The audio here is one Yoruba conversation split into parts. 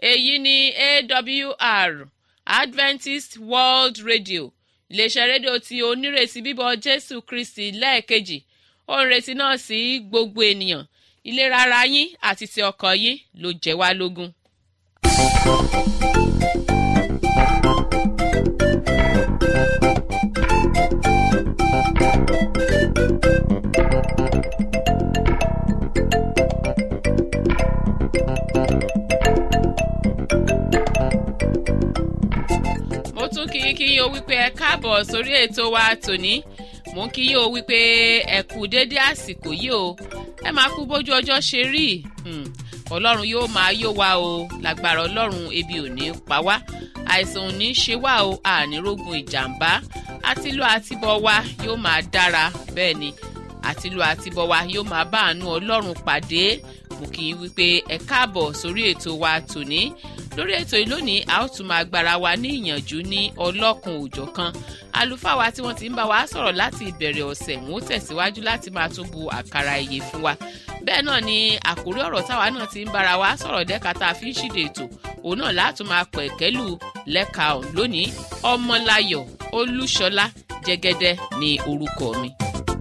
èyí ni awr adventist world radio iléeṣẹ́ rédíò tí onírètí bíbọ̀ jésù kristi lẹ́ẹ̀kejì ó ń retí náà sí gbogbo ènìyàn ìlera ara yín àti ti ọkàn yín ló jẹ́ wá lógún. mo tún kí yín kí yín o wípé ẹ káàbọ̀ sórí ètò wa tòní mo ń kí yín o wípé ẹ kú dédé àsìkò yìí o ẹ máa kú bójú ọjọ́ ṣe rí ọlọ́run yóò máa yó wa o lágbára ọlọ́run ebi ò ní pa wá àìsàn ò ní ṣe wá o ànírógun ìjàmbá àtìlú àtibọ̀ wa yóò máa dára bẹ́ẹ̀ ni àtìlú àtibọ̀ wa yóò máa bá àánú ọlọ́run pàdé mo kì í wípé ẹ káàbọ̀ sórí ètò wa tòní lórí ètò yìí lónìí a ó tún máa gbára wa ní ìyànjú ní ọlọ́kun òjọ̀ kan àlùfáà wa tí wọ́n ti ń bá wa sọ̀rọ̀ láti ìbẹ̀rẹ̀ ọ̀sẹ̀ wọn ó tẹ̀síwájú láti máa tún bu àkàrà ìyè fún wa bẹ́ẹ̀ náà ni àkórí ọ̀rọ̀ táwa náà ti ń bára wa sọ̀rọ̀ dẹ́ka tá a fi ń ṣíde ètò òun náà látún máa pẹ̀ kẹ́lù lẹ́ka ọ̀hún lónìí ọmọláyọ̀ olúṣọlá jẹ́gẹ́dẹ́ ni orúkọ mi.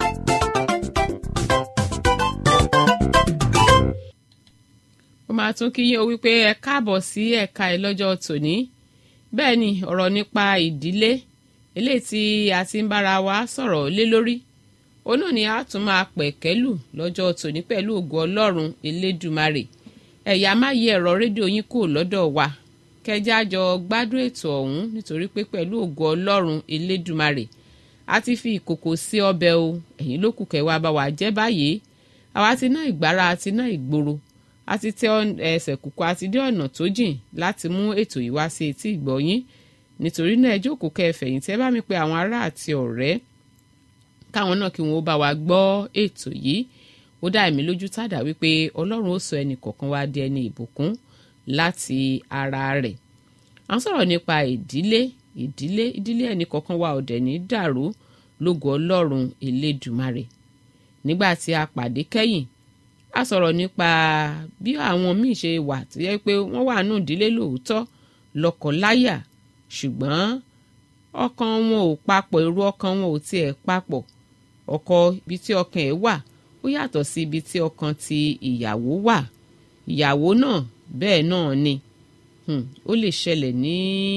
ó máa tún kí yín o wípé ẹ káàbọ̀ sí ẹ̀ka ẹ̀ lọ́jọ́ tòní bẹ́ẹ̀ ni ọ̀rọ̀ nípa ìdílé eléyìí tí a ti ń bára wa sọ̀rọ̀ lé lórí òun náà ni a tún máa pẹ̀kẹ́lù lọ́jọ́ tòní pẹ̀lú ògo ọlọ́run elédùmarè ẹ̀yà má yí ẹ̀rọ rédíò yín kù lọ́dọ̀ wa kẹjá jọ gbádùn ètò ọ̀hún nítorí pé pẹ̀lú ògo ọlọ́run elédùmarè a ti fi ìkòkò sí ọbẹ̀ o ẹ̀yin ló kù kẹwàá bá wa jẹ́ báyìí àwa ti ná ìgbára àti ná ìgboro a ti tẹ ẹsẹ̀ kúkú àti dé ọ̀nà tó jìn láti mú ètò yìí wá sí etí ìgbọ́yín nítorí náà ẹ jókòó kẹfẹ̀yìntì ẹ bá mi pe àwọn ará àti ọ̀rẹ́ káwọn náà kí wọn ó bá wa gbọ́ ètò yìí ó dá èmi lójú tàdá wípé ọlọ́run ó sọ ẹnì kọ̀ọ̀kan wá di ẹni ìbùkún láti ara rẹ̀ à ń sọ̀rọ̀ nípa ìdílé ìdílé ìdílé ẹnì kọ̀ọ̀kan wa ọ̀dẹ̀ ní dàrú lógo ọlọ́run elédùmarè nígbà tí a pàdé kẹ́yìn a sọ̀rọ̀ nípa bí àwọn míì ṣe wà tó yẹ pé wọ́n wà nù ìdílé lóòótọ́ lọ́kọláya ṣùgbọ́n ọkàn wọn ò papọ̀ irú ọkàn wọn ò tiẹ̀ papọ̀ ọkọ ibi tí ọkàn ẹ̀ wà ó yàtọ̀ sí ibi tí ọkàn ti ìyàwó wà ìyàwó náà bẹ́ẹ̀ náà ni ó lè ṣẹlẹ̀ ní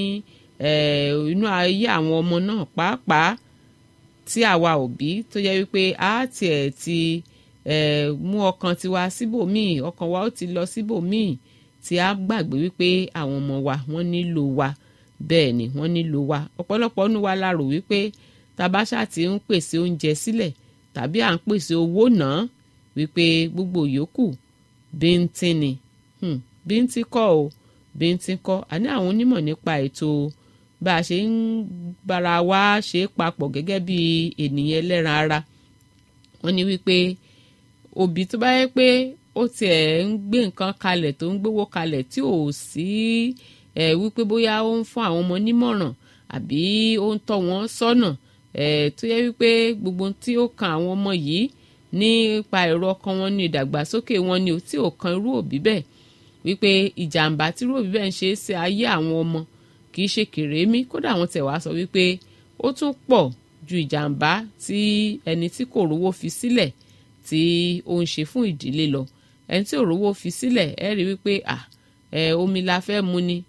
inú ayé àwọn ọmọ náà pàápàá tí àwa òbí tó yẹ wípé a tiẹ̀ ti mú ọkàn tiwa síbòmíì ọkàn wa ó ti lọ síbòmíì tí a gbàgbé wípé àwọn ọmọ wa wọ́n nílò wa bẹ́ẹ̀ ni wọ́n nílò wa ọ̀pọ̀lọpọ̀ nínú wa la rò wípé tabasha ti ń pèsè oúnjẹ sílẹ̀ tàbí à ń pèsè owó náà wípé gbogbo yòókù bíntín ni bíntín kọ́ o bíntín kọ́ àní àwọn onímọ̀ nípa ètò bá a ṣe ń bára wa ṣe papọ̀ gẹ́gẹ́ bí ènìyàn ẹlẹ́ran ara wọ́n ní wípé òbí tó bá yẹ pé ó tiẹ̀ ń gbé nǹkan kalẹ̀ tó ń gbówó kalẹ̀ tí ò sí ẹ̀ wípé bóyá ó ń fún àwọn ọmọ nímọ̀ràn àbí ó ń tọ́ wọn sọ́nà ẹ̀ tó yẹ wípé gbogbo tí ó kan àwọn ọmọ yìí nípa èrò ọkàn wọn ní ìdàgbàsókè wọn ni tí ò kan irú òbí bẹ́ẹ̀ wípé ìjàmbá tí irú òbí bẹ́ẹ̀ ń ṣe é ṣe ayé àwọn ọmọ kì í ṣe kèrémí kódà wọn tẹ̀ wá sọ wípé ó tún pọ̀ ju ìjàmbá tí ẹni tí kò rówó fi sílẹ̀ tí ó ń ṣe fún ìdílé lọ ẹni tí ò rówó fi sílẹ̀ ẹ rí wípé à ẹ omi la fẹ́ mu ni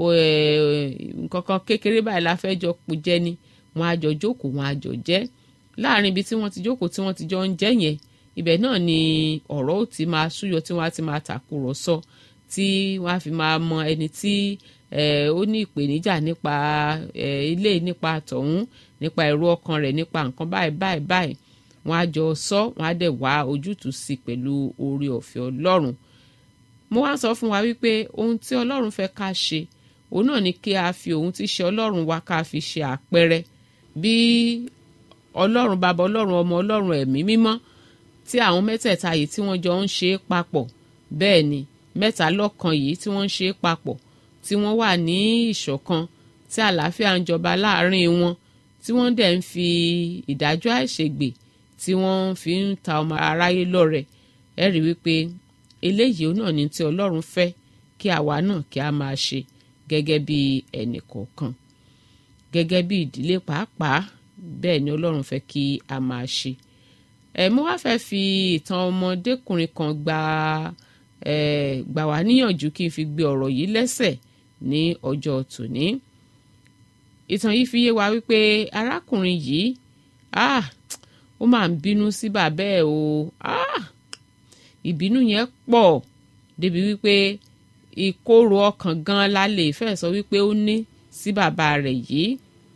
nǹkan kan kékeré báyìí la fẹ́ jọ jẹ ni wọ́n á jọ jókòó wọ́n á jọ jẹ láàrin ibi tí wọ́n ti jókòó tí wọ́n ti jọ ń jẹ yẹn ibẹ̀ náà ni ọ̀rọ̀ ó ti máa súyọ tí wọ́n á ti máa tàkùrọ̀sọ tí wọ́n á fi máa mọ ẹni tí ó ní ìpèníjà nípa ilé nípa tọ̀hún nípa èrò ọkàn rẹ̀ nípa nǹkan báyìí báyìí báyìí wọ́n á jọ sọ wọ́n á dẹ̀ wá ojútùú sí pẹ̀lú oore ọ̀fẹ́ ọlọ́run mo wá sọ fún wa wípé ohun tí ọlọ́run fẹ́ ká ṣe òun náà ni kí a fi ohun tí ṣe ọlọ́run wa ká fi ṣe àpẹẹrẹ bí ọlọ́run bàbá ọlọ́run ọmọ ọlọ́run ẹ̀mí mímọ́ tí àwọn mẹ́tẹ̀ẹ̀ta yìí tí wọ́n jọ ń ṣe é papọ̀ bẹ́ẹ̀ ni mẹ́ta lọ́kan yìí tí wọ́n ń ṣe é papọ̀ tí wọ́n wà ní ìṣọ̀kan tí àlàáfíà ń jọba láàrin wọn tí wọ́n dẹ̀ ń fi ìdájọ́ àìṣègbè tí wọ́n fi ń ta ọmọ aráyé lọ́rẹ ẹ rí wípé eléyìí náà ni tí ọlọ́run fẹ́ kí àwa náà kí a máa ṣe gẹ́gẹ́ bí ẹnì kọ̀ọ̀kan gẹ́gẹ́ bí ìdílé pàápàá bẹ́ẹ̀ ni ọlọ́run fẹ́ kí a máa ṣe ẹ̀ mo wá fẹ́ fi ìtàn ọmọdékùnrin kan gba ẹ̀ gbà wá níyànjú kí n fi gbé ọ̀rọ̀ yìí lẹ́sẹ̀ ní ọjọ́ tòní ìtàn yìí fi yé wa wípé arákùnrin yìí ah ó máa ń bínú sí bàbá ẹ̀ o ah ìbínú yẹn pọ̀ débi wípé ìkorò ọkàn gan la lè fẹ́ sọ wípé ó ní sí bàbá rẹ̀ yìí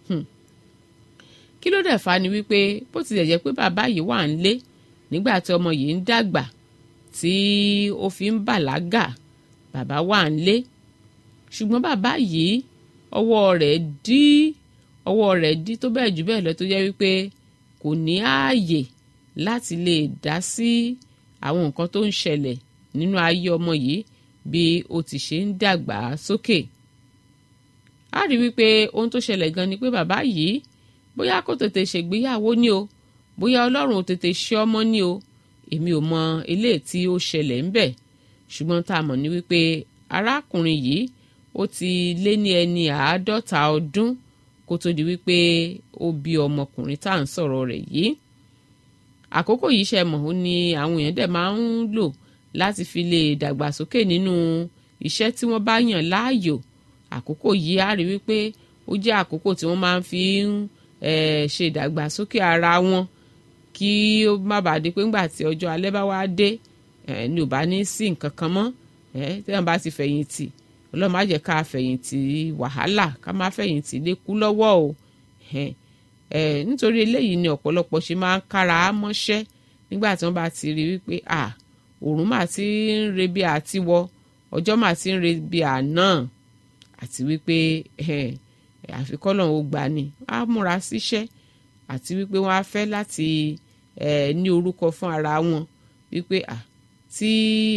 kí ló dẹ̀ fa ni wípé bó tilẹ̀ jẹ́ pé bàbá yìí wà ń lé nígbà tí ọmọ yìí ń dàgbà tí ó fi ń bàlágà bàbá wà ń lé ṣùgbọ́n bàbá yìí ọwọ́ rẹ̀ dí ọwọ́ rẹ̀ dí tó bẹ́ẹ̀ jù bẹ́ẹ̀ lọ tó jẹ́ wípé kò ní ààyè láti lè dá sí àwọn nǹkan tó ń ṣẹlẹ̀ nínú ayé ọmọ yìí bí ó ti ṣe ń dàgbà sókè. a rí wípé ohun tó ṣẹlẹ̀ gan ni pé bàbá yìí bóyá kò tètè ṣègbéyàwó ni o bóyá ọlọ́run ò tètè ṣe ọmọ ni o èmi ò mọ eléyìí tí ó ṣẹlẹ̀ ń bẹ̀ ṣùgbọ́n tá a mọ̀ ní wípé arákùnrin yìí ó ti lé ní ẹni àádọ́ta ọdún kó tó di wípé ó bí ọmọkùnrin tá à ń sọ̀rọ̀ rẹ̀ yìí àkókò yìí ṣe mọ̀ ó ní àwọn èèyàn dẹ̀ máa ń lò láti fi lè dàgbàsókè nínú iṣẹ́ tí wọ́n bá yàn láàyò àkókò yìí á rí wípé ó jẹ́ àkókò tí wọ́n máa ń fi ń ṣe ìdàgbàsókè ara wọn kí ó má bàa di pé ńgbà tí ọjọ́ alẹ́ bá wá dé ni ò bá ní sí nǹkan kan mọ́ tí wọ́n bá ti fẹ̀yìntì ọlọ́run má jẹ́ ká fẹ̀yìntì wàhálà ká má fẹ̀yìntì lékú lọ́wọ́ o nítorí eléyìí ni ọ̀pọ̀lọpọ̀ ṣe máa ń kára mọ́ṣẹ́ nígbà tí wọ́n bá ti rí wípé òòrùn mà ti ń re bí àtiwọ ọjọ́ mà ti ń re bí àná àti wípé àfikọ́lọ́run ó gbà ní á múra síṣẹ́ àti wípé wọ́n á fẹ́ láti ní orúkọ fún ara wọn wípé tí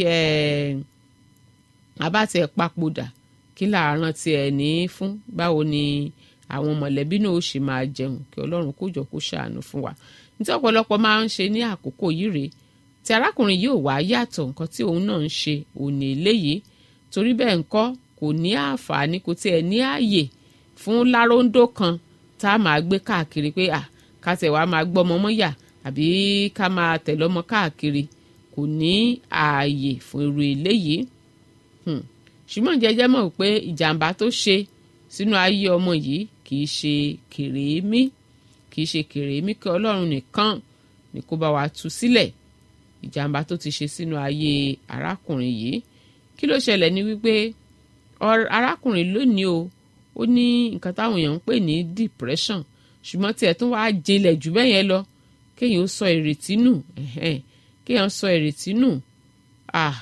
abátẹ̀ papòdà kí làárọ̀ tiẹ̀ ní fún báwo ni àwọn mọ̀lẹ́bí náà ó ṣe máa jẹun kí ọlọ́run kó jọ kó ṣàánú fún wa nítorí ọ̀pọ̀lọpọ̀ máa ń ṣe ní àkókò yìí rèé tí arákùnrin yìí ò wá yàtọ̀ nǹkan tí òun náà ń ṣe òní eléyìí torí bẹ́ẹ̀ ńkọ́ kò ní àǹfààní kò tiẹ̀ ní ààyè fún láróńdó kan tá a máa gbé káàkiri pé à ká tẹ̀ wá máa gbọ́mọ mọ́ yà àbí ká máa tẹ̀lé ọmọ káàkiri kò ní ààyè fún irú eléyìí ṣùgbọ́n jẹ́jẹ́ mọ̀ pé ìjàmbá tó ṣe sínú ayé ọmọ yìí kì í ṣe kèrémí kì í ṣe kèrémí kí ọlọ́run nìkan ni kó bá wa tú sílẹ̀ ìjàmbá tó ti ṣe sínú ayé arákùnrin yìí kí ló ṣẹlẹ̀ ní wípé arákùnrin lónìí o ó ní nǹkan táwọn èèyàn ń pè ní depression ṣùgbọ́n tiẹ̀ tún wàá jinlẹ̀ jù bẹ́ẹ̀ yẹn lọ kéèyàn ó sọ ìrètí nù kéèyàn sọ ìrètí nù ah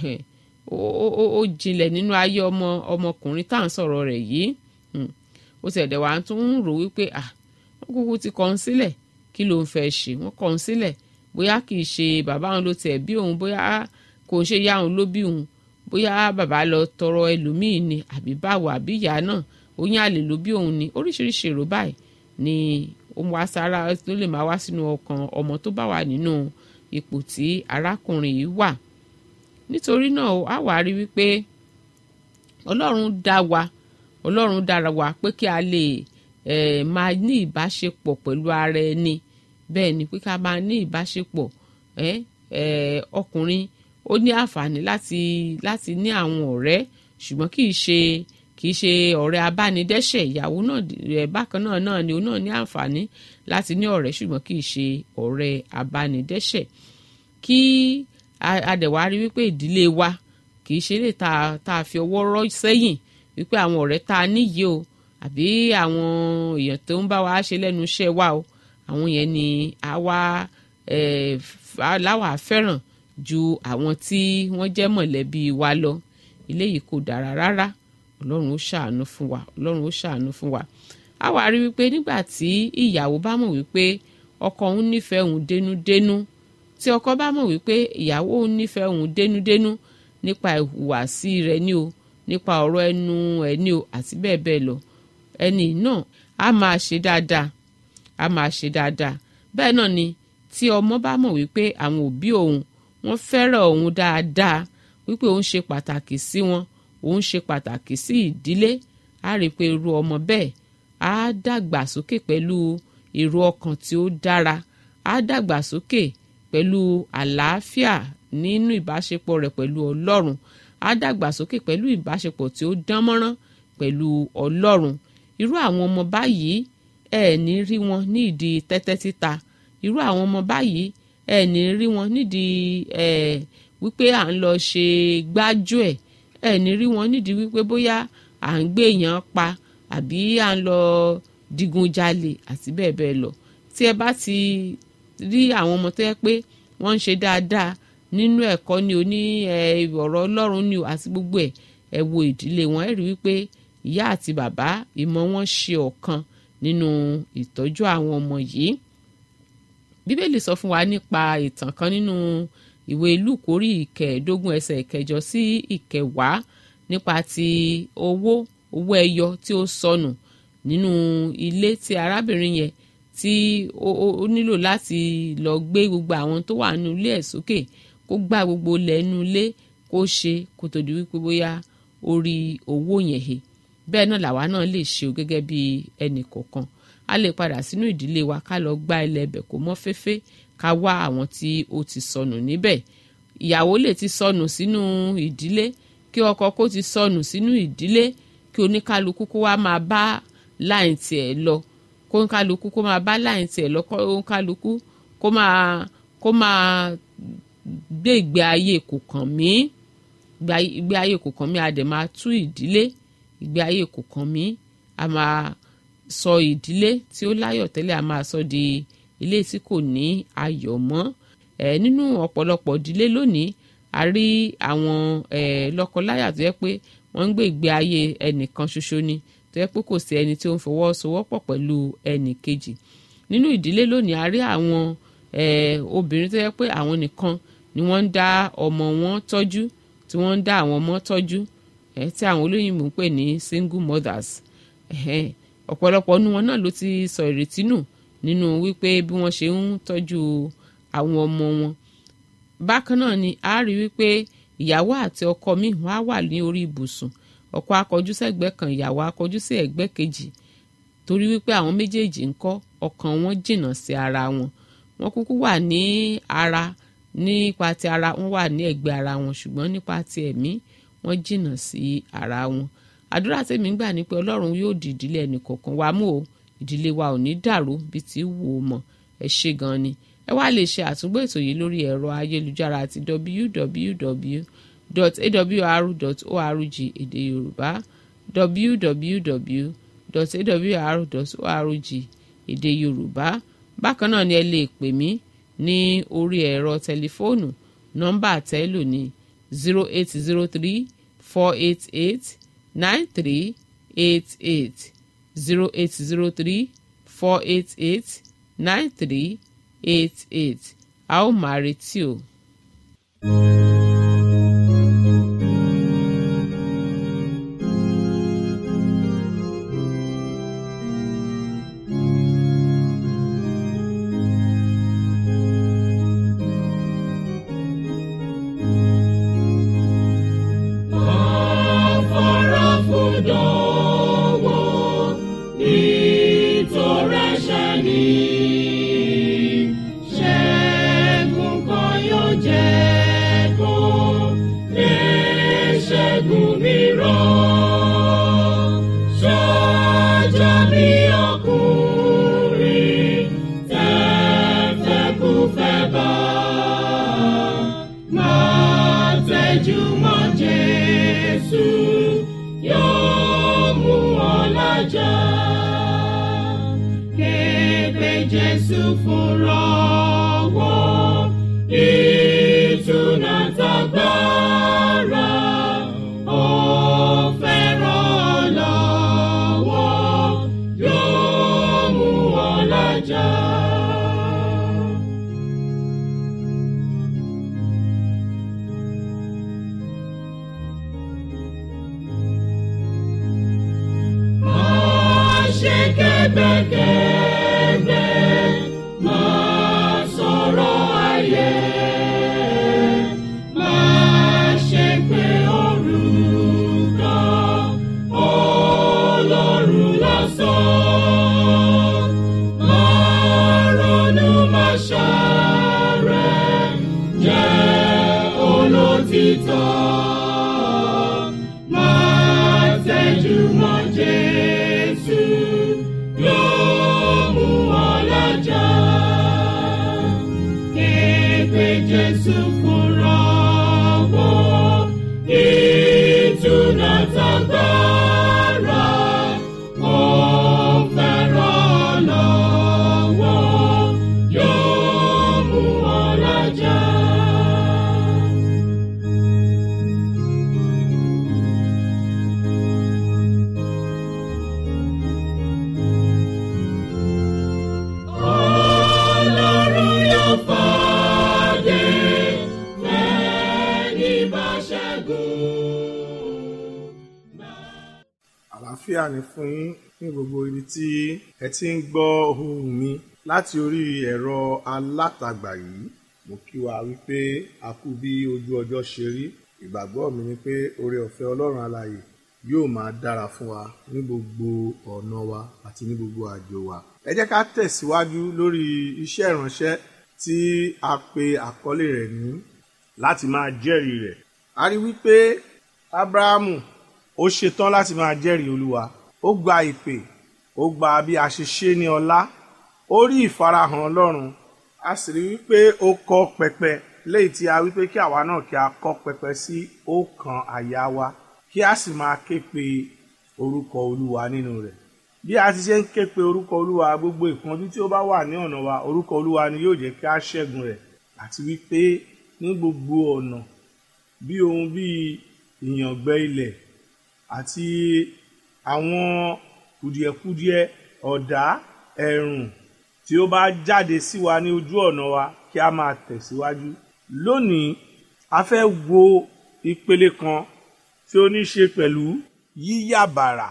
ó jinlẹ̀ nínú ayé ọmọ ọmọkùnrin tá à ń sọ̀rọ̀ rẹ̀ yìí ó ti ẹ̀dẹ̀ wá tún ń rò wípé ah wọ́n kúkú ti kọ́ ń sílẹ̀ kí ló ń fẹ́ ṣe wọ́n kọ́ ń sílẹ̀ bóyá kì í ṣe bàbá òun ló tiẹ̀ bí òun bóyá kò ń ṣe yá òun ló bí òun bóyá bàbá lọ tọrọ ẹlòmíì ni àbí báwo àbí ìyá náà oyún àlè ló bí òun ni oríṣiríṣi èrò báyìí ni ó wá sára ló lè máa wá sínú ọkàn ọmọ tó bá wà nínú ipò tí arákùnrin yìí wà nítorí náà a wá rí wípé ọlọ́run dá wa ọlọ́run dára wa pé kí a lè eh, máa ní ìbáṣepọ̀ pẹ̀lú ara ẹni bẹ́ẹ̀ ni pé ká máa ní ìbáṣepọ̀ eh, eh, ọkùnrin ó ní àǹfààní láti láti ní àwọn ọ̀rẹ́ ṣùgbọ́n kì í ṣe kì í ṣe ọ̀rẹ́ abánidẹ́ṣẹ̀ ìyàwó náà rẹ̀ bákan náà náà ni òun náà ní àǹfààní láti ní ọ̀rẹ́ ṣùgbọ́n kì í ṣe ọ̀rẹ́ abánidẹ́ṣẹ̀ kí adẹ̀wá rí wípé ìdílé wa kì í ṣe lè ta tá a fi ọwọ́ rọ́ sẹ́yìn wípé àwọn ọ̀rẹ́ tá a níyì o àbí àwọn èèyàn tó ń bá wa ṣe lẹ́nu iṣẹ́ wa o àwọn yẹn ni àwa láwa fẹ́ràn ju àwọn tí wọ́n jẹ́ mọ̀lẹ́bí wa lọ eléyìí kò dára rárá ọlọ́run ó ṣàánú fún wa ọlọ́run ó ṣàánú fún wa a wá rí wípé nígbà tí ìyàwó bá mọ̀ wípé ọkọ òun nífẹ̀ẹ́ òun dénúdénú tí ọkọ bá mọ̀ wípé ìyàwó òun nífẹ̀ẹ́ òun dénúdénú nípa ìhùwàsí rẹ̀ ní o nípa ọ̀rọ̀ ẹnu ẹ̀ ní o àti bẹ́ẹ̀ bẹ́ẹ̀ lọ ẹni náà a máa ṣe dáadáa a máa ṣe dáadáa bẹ́ẹ̀ náà ni tí ọmọ bá mọ̀ wípé àwọn òbí òun wọ́n fẹ́ràn òun dáadáa wípé òun ṣe pàtàkì sí wọn òun ṣe pàtàkì sí ìdílé á rí i pé irú ọmọ bẹ́ẹ̀ á dàgbà sókè pẹ̀lú èrò ọkàn tí ó dára á dàgbà sókè pẹ̀lú àlàáfíà nínú ìbáṣepọ̀ rẹ̀ pẹ̀lú ọlọ́run á dàgbà sókè pẹ̀lú ìbáṣepọ̀ tí ó dán mọ́rán pẹ̀lú ọlọ́run irú àwọn ọmọ báyìí ẹ ní rí wọn ní ìdí tẹ́tẹ́ títa irú àwọn ọmọ báyìí ẹ ní rí wọn nídìí ẹ wípé à ń lọ ṣe gbájú ẹ ẹ ní rí wọn nídìí wípé bóyá à ń gbé èèyàn pa àbí à ń lọ digunjalè àti bẹ́ẹ̀ bẹ́ẹ̀ lọ tí ẹ bá ti rí àwọn ọmọ tó yẹ pé wọ́n ń ṣe dáadáa nínú ẹ̀kọ́ ni o ní ọ̀rọ̀ ọlọ́run ni o àti gbogbo ẹ̀ ẹ wo ìdílé wọn ẹ rí wípé ìyá àti bàbá ìmọ̀ wọn ṣe ọ̀kan nínú ìtọ́jú àwọn ọmọ yìí bíbélì sọ fún wa nípa ìtàn kan nínú ìwé lúùkù orí ìkẹẹ̀ẹ́dógún ẹsẹ̀ ìkẹjọ sí ìkẹwàá nípa ti owó owó ẹyọ tí ó sọnù nínú ilé tí arábìnrin yẹn tí ó nílò láti lọ gbé gbogbo àwọn tó wà nínú ilé ẹ̀ sókè kó gbá gbogbo lẹ́nu ilé kó ṣe kó tó di wípé bóyá ó rí owó yẹn he bẹ́ẹ̀ náà làwa náà lè ṣe o gẹ́gẹ́ bí ẹnì kọ̀ọ̀kan a lè padà sínú ìdílé wa ká lọ gbá ilẹ̀ ẹbẹ̀ kó mọ́ fẹ́fẹ́ ká wá àwọn tí ó ti sọnù níbẹ̀ ìyàwó lè ti sọnù sínú ìdílé kí ọkọ kó ti sọnù sínú ìdílé kí oníkálukú kó wá máa bá láì tiẹ̀ lọ kó oníkálukú kó máa bá láì tiẹ̀ lọ kó oníkálukú kó máa kó máa gbé ìgbé ayé kò kàn mí ìgbé ayé kò kàn mí a dẹ̀ máa tú ìdílé ìgbé ayé kò kàn mí a máa sọ ìdílé tí ó láyọ̀ tẹ́lẹ̀ a máa sọ di ilé tí kò ní ayọ̀ mọ́ ẹ̀ nínú ọ̀pọ̀lọpọ̀ ìdílé lónìí a rí àwọn ẹ̀ lọ́kọláya tó yẹ pé wọ́n ń gbé ìgbé ayé ẹnìkan ṣoṣo ni tó yẹ pé kò sí ẹni tí ó ń fọwọ́sowọ́pọ̀ pẹ̀lú ẹnì kejì nínú ìdílé lónìí a rí àwọn ẹ̀ obìnrin tó yẹ pé àwọn nìkan ni wọ́n ń dá ọmọ wọn tọ́jú tí wọ́n ń dá àwọn ọmọ tọ́jú ẹ̀ tí àwọn olóyìnbó ń pè ní single mothers ẹ̀hẹ́n ọ̀pọ̀lọpọ̀ nu wọn náà ló ti sọ ìrètí nù nínú wípé bí wọ́n ṣe ń tọ́jú àwọn ọmọ wọn bákan náà ni a rí wípé ìyàwó àti ọkọ mi wọ́n á wà ní orí ibùsùn ọkọ akọjú sẹ́gbẹ́ kan ìyàwó akọjú sí ẹ̀gbẹ́ kejì torí wípé àwọn méjèèjì ń kọ́ ọkàn wọn jìnnà sí ara wọn wọ́n kúkú wà ní ara nípa ti ara wọ́n wà ní ẹ̀gbẹ́ ara wọn ṣùgbọ́n nípa ti ẹ̀mí wọ́n jìnnà sí ara wọn àdúrà tèmi gbà ní pé ọlọ́run yóò di ìdílé ẹnì kọ̀ọ̀kan wa mú o ìdílé wa ò ní dàrú bí ti wù ú mọ́ ẹ ṣe gan ni ẹ wá lè ṣe àtúngbò ètò yìí lórí ẹ̀rọ ayélujára àti www.awr.org èdè yorùbá www.awr.org èdè yorùbá bákan náà ni ẹ lè pè mí ní orí ẹ̀rọ tẹlifóònù nọ́mbà àtẹ́lò ní zero eight zero three four eight eight nine three eight eight zero eight zero three four eight eight nine three eight eight a ó máa retí o. Jésù fúnra wọn ìtúná tagbára ó fẹ́ràn lọ́wọ́ yóò mú wọn lájà. Má ṣe kẹ́gbẹ́kẹ́gbẹ́, má sọ̀rọ̀ ayé. Má ṣe pé orúkọ máa tẹ́jú mọ́ Jésù yóò mú ọ lọ́jọ́. Képe Jésù fúnra wọ́ ìtúná tagbára. Ó fẹ́ràn lọ́wọ́ yóò mú ọ lọ́jọ́. Ọlọ́run yóò fàdé fẹ́ni bá ṣẹ́gun. àlàáfíà ni fún yín ní gbogbo ibi tí ẹ ti ń gbọ́ ohùn mi láti orí ẹ̀rọ alátagbà yìí mo kí wa wípé a kú bí ojú ọjọ́ ṣe rí ìgbàgbọ́ mi ni pé oore ọ̀fẹ́ ọlọ́run alààyè yóò máa dára fún wa ní gbogbo ọ̀nà wa àti ní gbogbo àjò wa ẹ jẹ́ ká tẹ̀síwájú lórí iṣẹ́ ìránṣẹ́ tí a pe àkọlé rẹ̀ ní láti máa jẹ́rìí rẹ̀ a rí wípé Ábúráhámù ó ṣetán láti máa jẹ́rìí olúwa ó gba ìpè ó gba bí a ṣe ṣe ní ọlá ó rí ìfarahàn ọlọ́run a sì rí wípé ó kọ́ pẹpẹ léyìí tí a wípé kí àwa náà kí a kọ́ pẹpẹ sí ọkàn àyà wa kí a sì máa ké pe orúkọ olúwa nínú rẹ̀ bí a ti ṣe ń ké pe orúkọ olúwa gbogbo ìpọ́njú tí ó bá wà ní ọ̀nà wa orúkọ olúwa ni yóò jẹ́ kí a ṣẹ́gun rẹ̀ àti wípé ní gbogbo ọ̀nà bí ohun bíi ìyàngbẹ ilẹ̀ àti àwọn kùdìẹ̀kudiẹ ọ̀dá ẹ̀rùn tí ó bá jáde sí wa ní ojú ọ̀nà wa kí a máa tẹ̀síwájú. lónìí a fẹ́ wo ìpele kan tí ó ní ṣe pẹ̀lú yíyàbàrà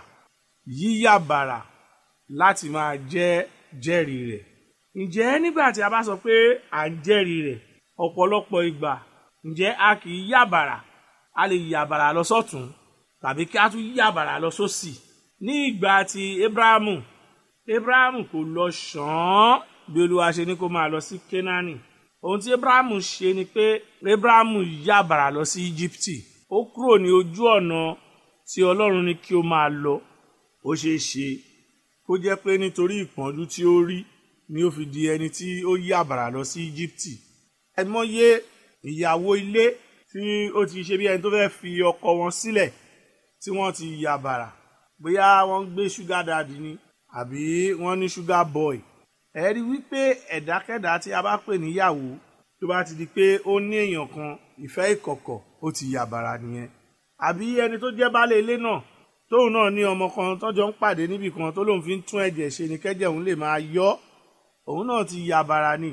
yíyàbàrà láti máa jẹ́ jẹ́rìí rẹ̀. ǹjẹ́ nígbà tí a bá sọ pé à ń jẹ́rìí rẹ̀ ọ̀pọ̀lọpọ̀ ìgbà ǹjẹ́ a kì í yàbàrà a lè yàbàrà lọ sọ́tún tàbí kí a tún yàbàrà lọ sósì ní ìgbà tí Abrahamu Abrahamu kò lọ ṣàn-án bí Olúwa ṣe ní kó máa lọ sí Kénáánì ohun tí Abrahamu ṣe ni pé Abrahamu yàbàrà lọ sí Íjíbítì ó kúrò ní ojú ọ̀nà tí Ọlọ́run ní kí ó máa lọ ó ṣeé ṣe kó jẹ́ pé nítorí ìpọ́njú tí ó rí ni ó fi di ẹni tí ó yàbàrà lọ sí Íjíbítì ẹ mọ̀ye ìyàwó ilé tí ó ti ṣe bí ẹni tó fẹ́ fi ọkọ wọn sílẹ̀ tí wọ́n ti yàbàrà bóyá wọ́n ń gbé ṣúgà dàdí ni àbí wọ́n ní ṣúgà bọ́ì ẹ rí wípé ẹ̀dákẹ́dá tí a bá pè níyàwó tó bá ti di pé ó ní èèyàn kan ìfẹ́ ìkọ̀kọ̀ ó ti yàbàrà nìyẹn àbí ẹni tó jẹ́ baálé ilé náà tóun náà ní ọmọ kan tọ́jọ́ ń pàdé níbì kan tó lóun fi ń tún ẹ̀jẹ̀ ṣe ni kẹ́jẹ̀ òun lè máa yọ́ òun náà ti yàbàrà ni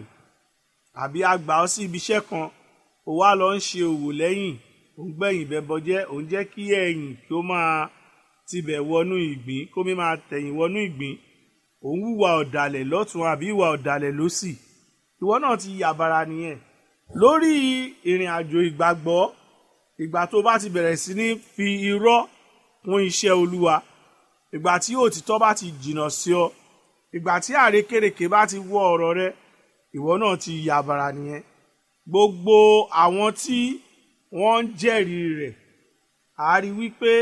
àbí àgbà ọ sí ibi iṣẹ́ kan ó wá lọ ń ṣe òwò lẹ́yìn ó ń gbẹ̀yìn bẹ́bọ jẹ́ ó ń jẹ́ kí ẹ̀yìn kí ó máa tibẹ̀ wọnú ìgbín kó mi máa tẹ̀yìn wọnú ìgbín òun hùwà ọ̀dàlẹ̀ lọ́tún àbí ìwà ọ̀dàlẹ̀ lósì ìwọ náà ti yàbàrà nìyẹn lórí ìrìn àjò ìgbàgbọ́ ìgbà tó bá ti bẹ̀rẹ̀ sí ní fi irọ́ kún iṣẹ́ olúwa ìgbà tí òtítọ́ bá ti jìnnà sí ọ ìgbà tí àrékèrèké bá ti wọ ọ̀rọ̀ rẹ ìwọ náà ti yàbàrà nìyẹn gbogbo àwọn tí wọ́n ń jẹ́rìí rẹ̀ a rí wípé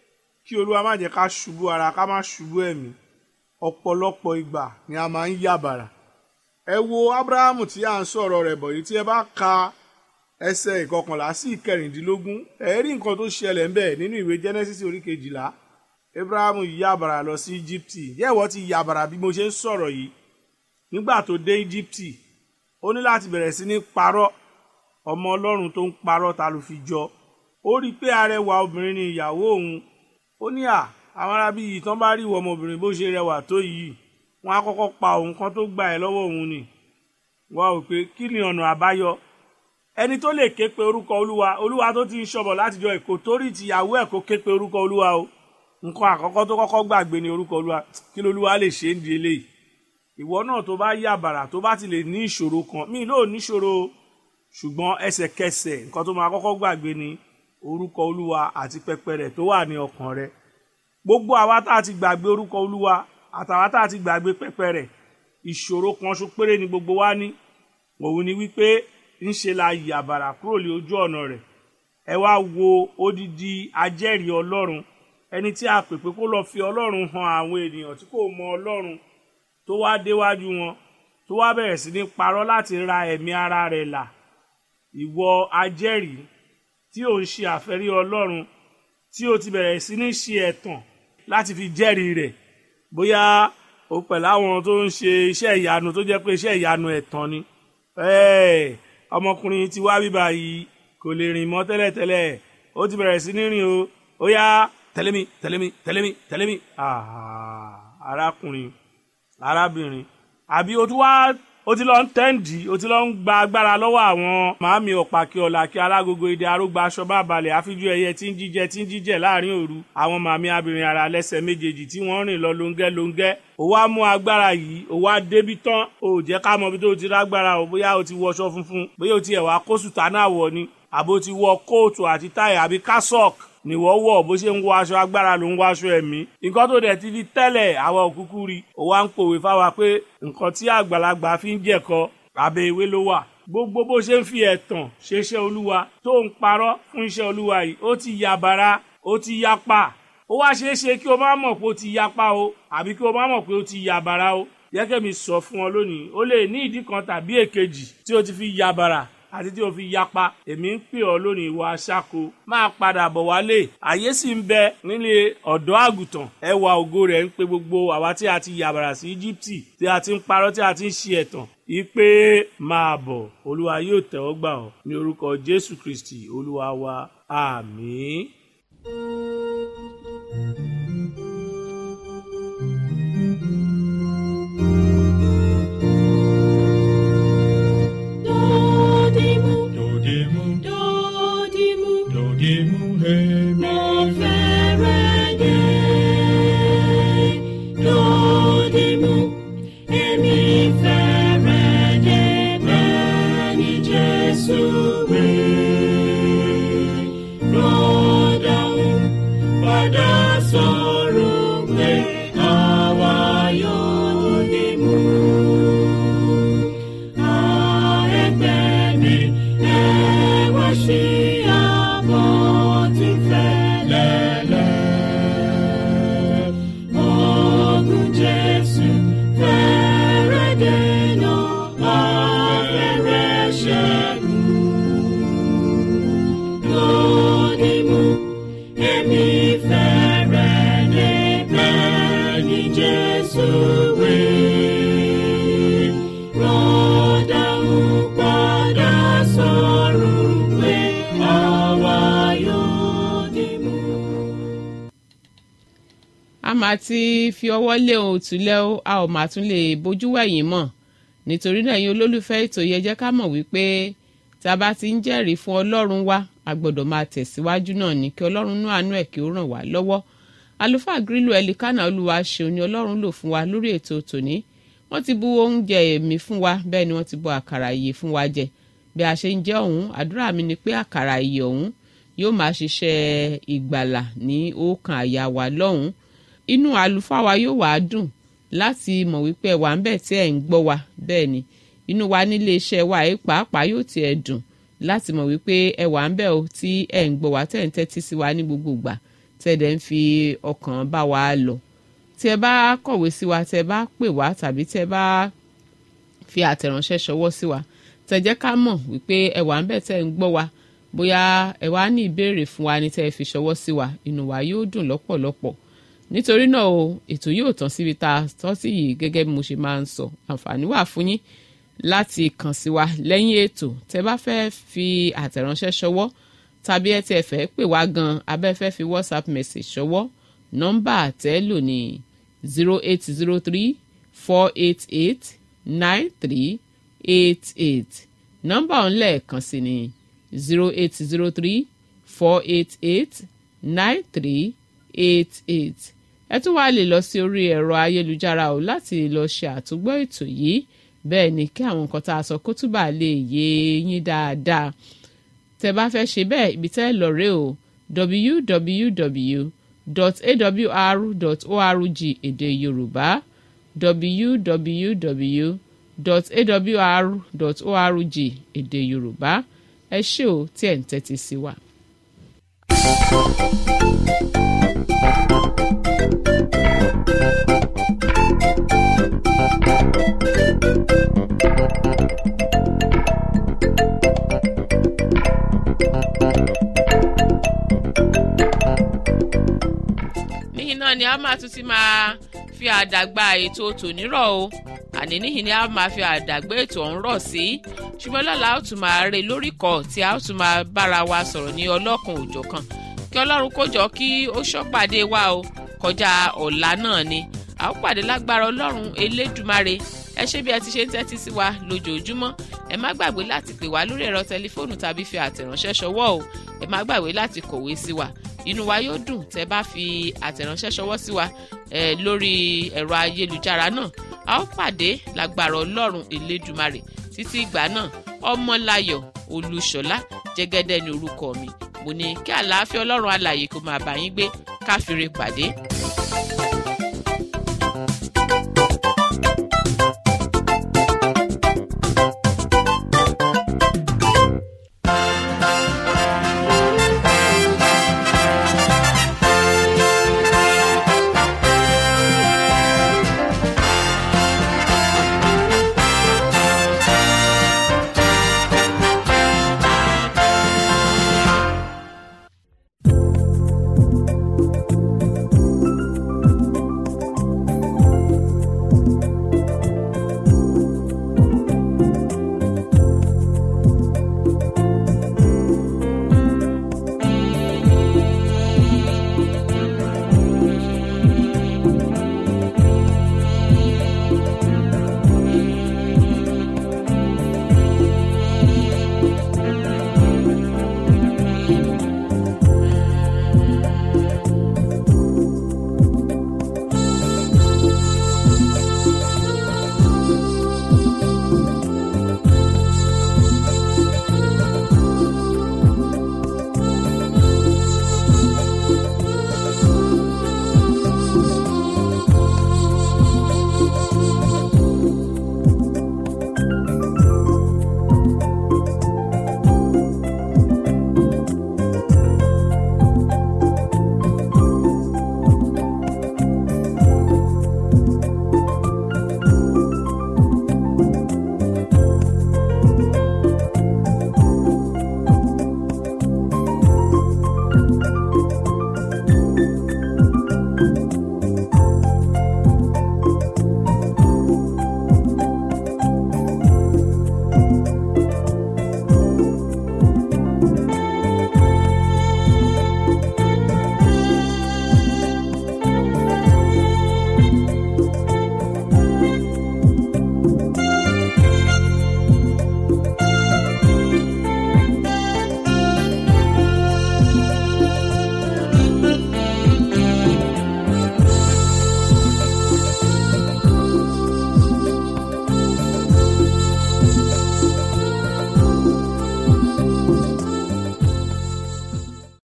kí olúwa má jẹ́ ká ṣubú ara ká má ṣubú ẹ̀mí ọ̀pọ̀lọpọ̀ ìgbà ni a máa ń yàbàrà ẹ wo abrahamu tí à ń sọ̀rọ̀ rẹ̀ bọ̀ yìí tí ẹ bá ka ẹsẹ̀ ìkọkànlá sí ìkẹrìndínlógún ẹ rí nǹkan tó ṣẹlẹ̀ ń bẹ̀ nínú ìwé genesis orí kejìlá abrahamu yàbàrà lọ sí íjíbítì yẹ́wọ́ ti yàbàrà bí mo ṣe ń sọ̀rọ̀ yìí nígbà tó dé íjíbítì ó ní láti bẹ̀rẹ̀ sí ní parọ́ ọmọ ọlọ́run tó ń parọ́ ta ló fi jọ ó rí i pé arẹwà obìnrin ni ìyàwó òun ó ní à àwọn arábí yìí tán bá rí ìwọ ọmọbìnrin bó ṣe rẹwà tó yìí wọn á kọ́kọ́ pa òun kan tó gbà ẹ́ lọ́wọ́ òun ni wọ́n á wò pé kí ni ọ̀nà àbáyọ ẹni tó lè ké pe orúkọ olúwa olúwa tó ti ń ṣọ̀bọ̀ látijọ́ èkó torí tìyàwó ẹ̀ kó ké pe orúkọ olúwa o nǹkan àkọ́kọ́ tó kọ́kọ́ gbàgbé ni orúkọ olúwa kí lolúwa lè ṣe ń di eléyìí ìwọ náà tó bá yà bàrà tó bá ti lè ní ìṣòro kan mí lóò níṣòro ṣùgbọ́n ẹsẹ̀kẹsẹ̀ nǹkan tó máa kọ́kọ́ gbàgbé ni orúkọ olúwa àti pẹpẹ rẹ̀ tó wà ní ọkàn rẹ̀ gbogbo àwa tá a ti gbàgbé orúkọ olúwa àtàwa tá a ti gbàgbé pẹpẹ rẹ̀ ìṣòro kan ṣo péré ni gbogbo wa ní òun ni wípé ńṣe la yà bàrà kúrò lé ojú ọ̀nà rẹ̀ ẹ wá wo odidi ajẹ́rìí ọlọ́run ẹni tí a pè pé kó lọ fi ọlọ́run hàn àwọn ènìyàn tí kò mọ ọlọ́run tó wá déwájú wọn tó wá bẹ̀rẹ̀ sí ní parọ́ láti ra ẹ̀mí ara rẹ̀ là ìwọ ajẹ́rìí tí ò ń ṣe àfẹ́rí ọlọ́run tí o ti bẹ̀rẹ̀ sí ní ṣe ẹ̀tàn láti fi jẹ́rìí rẹ̀ bóyá o pẹ̀lú àwọn tó ń ṣe iṣẹ́ ìyanu tó jẹ́ pé iṣẹ́ ìyanu ẹ̀tàn ni Ẹ́ẹ̀, ọmọkùnrin ti wá bíbá yìí kò lè rìn mọ́ tẹ́lẹ̀tẹ́lẹ̀ ó ti bẹ̀rẹ̀ sí ní rìn o ó yá tẹ̀lé mi tẹ̀lé mi tẹ̀lé mi tẹ̀lé mi Ah, arákùnrin arábìnrin àbí o tún wá o ti lọ ń tẹ́ǹdì o ti lọ ń gba agbára lọ́wọ́ àwọn màámi ọ̀pàkì ọ̀làkì alágogo èdè arógbá aṣọ bá balẹ̀ àfijú ẹyẹ tí ń jíjẹ tí ń jíjẹ láàrin òru àwọn màámi abìnrin ara lẹ́sẹ̀ méjèèjì tí wọ́n rìn lọ lóńgẹ́ lóńgẹ́ ó wá mú agbára yìí ó wá débi tán ó jẹ́ ká mọ ibi tó ti rágbára o bóyá o ti wọṣọ funfun bóyá o ti ẹ̀wà kó sùtánà wọ̀ ni àbó ti wọ kóòtù àti táì àbí kásọ̀kì nìwọ́ wọ̀ bó ṣe ń wọ aṣọ agbára ló ń wọ aṣọ ẹ̀mí nǹkan tó dẹ̀ ti di tẹ́lẹ̀ àwọn òkúkú rí ó wá ń pòwe fáwa pé nǹkan tí àgbàlagbà fi ń jẹ̀kọ abẹ́ ewé ló wà gbogbo bó ṣe ń fi ẹ̀tàn ṣe iṣẹ́ olúwa tó ń parọ́ fún iṣẹ́ olúwa yìí ó ti yabara ó ti yapa ó wá ṣeé ṣe kí o má mọ̀ pé ó ti yapa o àbí kí o má mọ̀ pé ó ti yabara o yẹ́kẹ́mi sọ fún ọ lónìí ó lè ní ìdí kan tàbí èkejì tí o ti fi yabara àti tí o fi yapa èmi ń pè ọ lónìí ìwà aṣáko máa padà bọ̀ wálé àyè sì ń bẹ nílé ọ̀dọ́ àgùntàn ẹwà ògo rẹ̀ ń pe gbogbo àwa tí a ti yàbàrà sí íjíbítì tí a ti ń parọ́ tí a ti ń ṣe ẹ̀tàn ìpè máa bọ̀ olúwa yóò tẹ́wọ́ gbà ọ́ ní orúkọ jésù kristi olúwa wa àmín. Dodimu, Dodimu, dodimu, dodimu, hemi. mo fẹ́rẹ̀ dé. Dodimu, èmi fẹ́rẹ̀ dé bẹ́ẹ̀ ni Jésù wí. Rọ́dàún padà sọ̀rọ̀ pé àwa yóò dìmú. Jesus will rọ́dà ń padà sọ̀rọ̀ pé àwa yóò dìmú. a máa ti fi ọwọ́ lé ohun òtúlẹ̀ ó a ò máa tún lè bójú wẹ̀yìn mọ́ nítorí náà ẹ̀yin olólùfẹ́ ètò yẹ jẹ́ ká mọ̀ wípé tá a bá ti ń jẹ́rìí fún ọlọ́run wa a gbọ́dọ̀ máa tẹ̀síwájú náà ní kí ọlọ́run nú àánú ẹ̀ kí ó ràn wá lọ́wọ́ àlùfáà grílù ẹlikánà olúwa ṣeun ni ọlọ́run lò fún wa lórí ètò tòní wọ́n ti bu oúnjẹ ẹ̀mí fún wa bẹ́ẹ̀ ni wọ́n ti bu àkàrà ìyè fún wa jẹ bí a ṣe ń jẹ ọ̀hún àdúrà mi ni pé àkàrà ìyè ọ̀hún yóò máa ṣiṣẹ́ ìgbàlà ní ọkàn àyà wa lọ́hùn inú àlùfáà wa yóò wá dùn láti mọ̀ wípé ẹ wà ń bẹ̀ tí ẹ̀ ń gbọ́ wa bẹ́ẹ̀ ni inú wa nílé iṣẹ́ wa ẹ̀ pàápàá yóò tiẹ̀ dùn láti mọ̀ wípé ẹ wà ń bẹ̀ o tí ẹ̀ ń gbọ́ wa tẹ̀ ń tẹ́tí sí wa ní gbogbo ìgbà tẹ̀ dẹ̀ ń fi ọkàn bá wa lọ tí ẹ bá kọ̀wé sí wa tí ẹ bá pè wá tàbí tí ẹ bá fi àtẹ̀ránṣẹ́ ṣọwọ́ sí wa tẹ̀ jẹ́ ká mọ̀ wípé ẹ wà ń bẹ̀ tẹ̀ ń gbọ́ wa bóyá ẹ wá ní ìbéèrè fún wa ní tẹ́ ẹ fi ṣọwọ́ sí wa inú wa yóò dùn lọ́pọ̀lọpọ̀ nítorí náà o ètò yóò tán síbi tá a tọ́ sí yìí gẹ́gẹ́ bí mo ṣe máa ń sọ àǹfààní wà fún yín láti kàn sí wa lẹ́yìn ètò tẹ́ bá fẹ́ fi àtẹ̀ránṣẹ́ ṣọwọ́ tàbí ẹ tiẹ̀ fẹ́ pè wá gan abẹ́fẹ́ fi whatsapp message ṣọwọ́ nọ́mbà tẹ́ lò ní zero eight zero three four eight eight nine three eight eight nọ́mbà ọ̀hún lẹ́ẹ̀kan sí ni zero eight zero three four eight eight nine three eight eight ẹ tún wá lè lọ sí orí ẹ̀rọ ayélujára o láti lọ ṣe àtúgbọ́ ètò yìí bẹ́ẹ̀ ni kí àwọn nǹkan tá a sọ kó túbà lè yé yín dáadáa tẹ bá fẹ́ ṣe bẹ́ẹ̀ ibi tẹ́ lọ rè o www.awr.org èdè yorùbá www.awr.org èdè yorùbá ẹ ṣé o tí ẹ̀ ń tẹ́tí sí wa. níyìn náà ni a máa tún ti máa fi àdàgbà ètò tònírọ̀ o àní níyìn ni a máa fi àdàgbà ètò ọ̀hún rọ̀ sí ṣùgbọ́n lọ́la a ó tún máa re lórí kọ̀ tí a ó tún máa bára wa sọ̀rọ̀ ní ọlọ́kan òjọ̀kan kí ọlọ́run kó jọ kí ó ṣọ́pàdé wa o kọjá ọ̀la náà ni a ó pàdé lágbára ọlọ́run elédùmarè ẹ ṣé bí ẹ ti ṣe ń tẹ́tí sí wa lójoojúmọ́ ẹ má gbàgbé láti pè wá lórí ẹ̀rọ tẹlifóònù tàbí fi àtẹ̀ránṣẹ́ ṣọwọ́ o ẹ má gbàgbé láti kọ̀wé sí wa inú wa yóò dùn tẹ́ bá fi àtẹ̀ránṣẹ́ ṣọwọ́ sí wa eh, lórí ẹ̀rọ ayélujára náà a ó pàdé lágbára ọlọ́run elédùmarè títí ìgbà náà ọmọláyọ̀ olúṣọlá jẹ́gẹ́dẹ́ ní orúkọ mi mo ní kí àlàáfíà ọlọ́run alààyè kó máa bá yín gbé káfíńre pàdé.